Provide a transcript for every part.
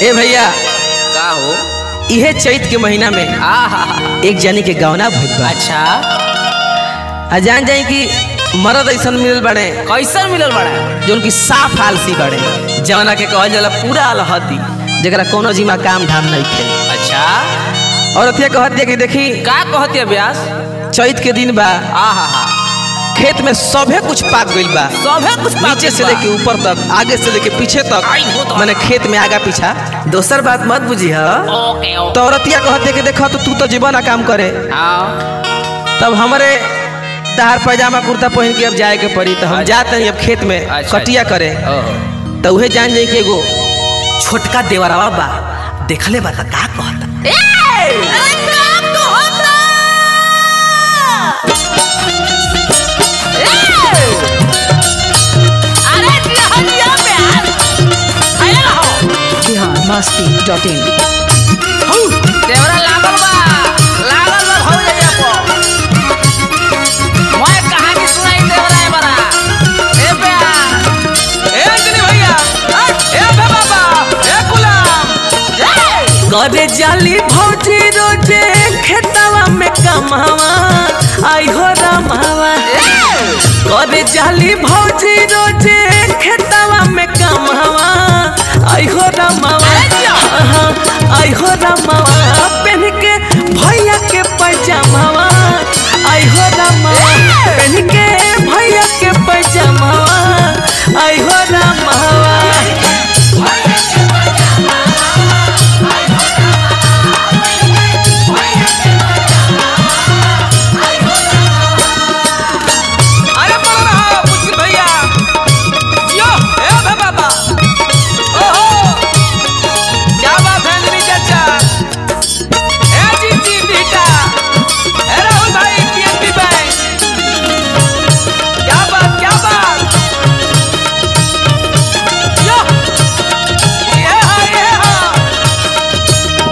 ए भैया का हो इहे चैत के महीना में आहा एक जनी के गौना भइल बा अच्छा आ जान जाई कि मरद ऐसन मिलल बड़े कैसन मिलल बड़ा जो उनकी साफ आलसी बड़े जवना के कहल जाला पूरा अलहती जरा कोनो जिमा काम धाम नहीं थे अच्छा और अथिया कहत दिया कि देखी का कहती ब्यास चैत के दिन बा आहा हा खेत में सभे कुछ पाक गइल बा सभे कुछ पाक नीचे से गइल बा। लेके ऊपर तक आगे से लेके पीछे तक आई हो तो। मैंने खेत में आगा पीछा दोसर बात मत बुझी ह ओके ओके तो औरतिया कहते कि देखो तो तू तो जीवन काम करे हाँ तब हमारे तहार पैजामा कुर्ता पहन के अब जाए के पड़ी तो हम अच्छा। जाते हैं अब खेत में अच्छा, कटिया करे ओहो तो उहे जान जाई कि एगो छोटका देवरवा बा देखले बा त का कहता बिहार मस्ती डॉट इन देवरा लागल बा लागल बा हो जाइए पो मैं कहानी सुनाई देवरा है बड़ा ए बेया ए अंजनी भैया ए अबे बाबा ए गुलाम करे जाली भौजी रोजे खेतवा में कमावा आई हो रमावा करे जाली भौजी रोजे खेतवा में कमावा आई हो रमावा हाँ, आई हो रमावा पहन के भैया के पैजामावा आई हो रमावा पहन के भैया के पैजामावा आई हो रमावा अरे बोल रहा मुझे भैया यो ए भे बाबा ओहो क्या बात है अंजनी चाचा ए जी जी बेटा ए राहुल भाई पीएनबी बैंक क्या बात क्या बात यो ये हाँ ये हाँ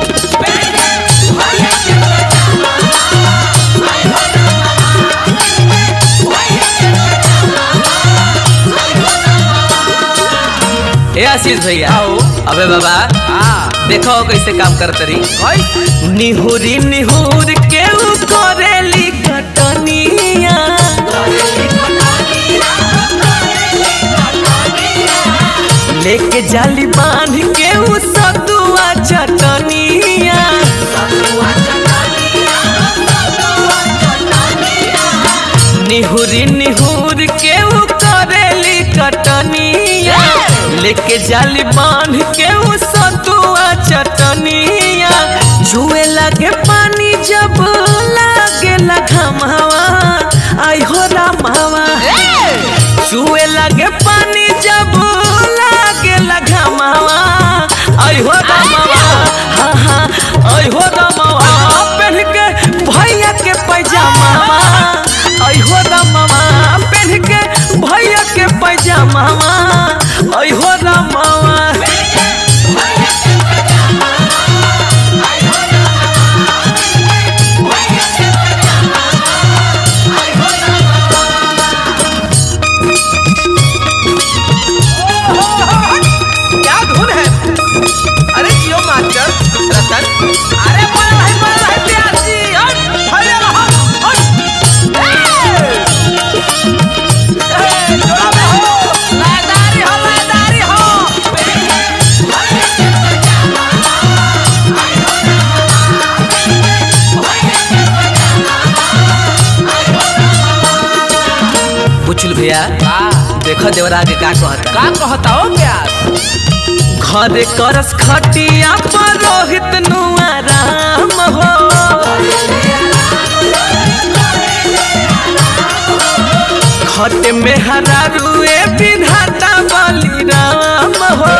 ए आशीष भैया अबे बाबा हाँ देखो कैसे काम करत रही निहुरी निहुर के उ करेली कटनिया लेके जाली बांध के उ सतुआ चटनिया निहुरी निहुर के उ करेली कटनिया लेके जाली बांध के उ सतुआ चटनिया जुए लगे पानी जब लागे घमावा आई हो रामावा जुए लगे पानी जब लागे घमावा आई हो रामावा हाँ हाँ आई हो रामावा पहन के भैया के पैजामावा आई हो रामावा पहन के भैया के पैजामावा आई हो रामावा क्या धुन है अरे जियो मास्टर रतन अरे बोल भाई बोल भाई प्यार जी हट भैया रहो हट ए ए जोड़ा में हो लादारी हो लादारी हो बुचुल भैया देखो देवरा आगे का कहता का कहता हो ब्यास घरे करस खटिया पर रोहित नुआ राम हो खट में हरा रुए विधाता बलि राम हो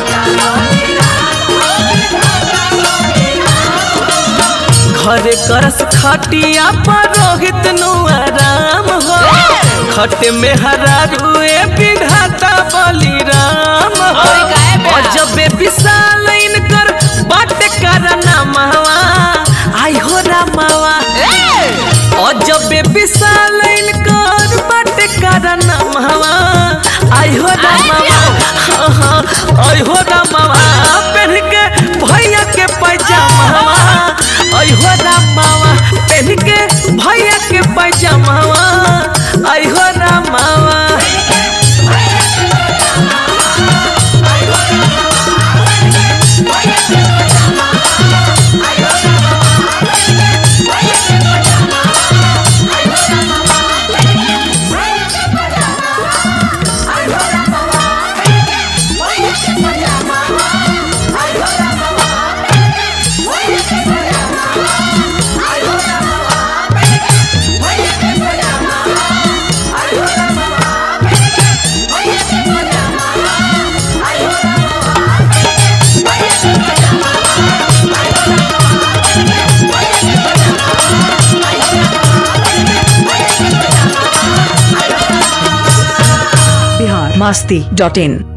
घरे करस खटिया पर रोहित नुआ राम हो खट में हरा रुए विधाता बलि राम हो और गाय बा। और जब विशाल इनकर बाट करना महवा आई हो रामावा और जब विशाल इनकर बाट करना महवा आई हो रामावा हाँ हाँ आई हो रामावा पहन के आई हो रामावा पहन के भैया के पैजामावा आई हो रामावा Bihar masti.in.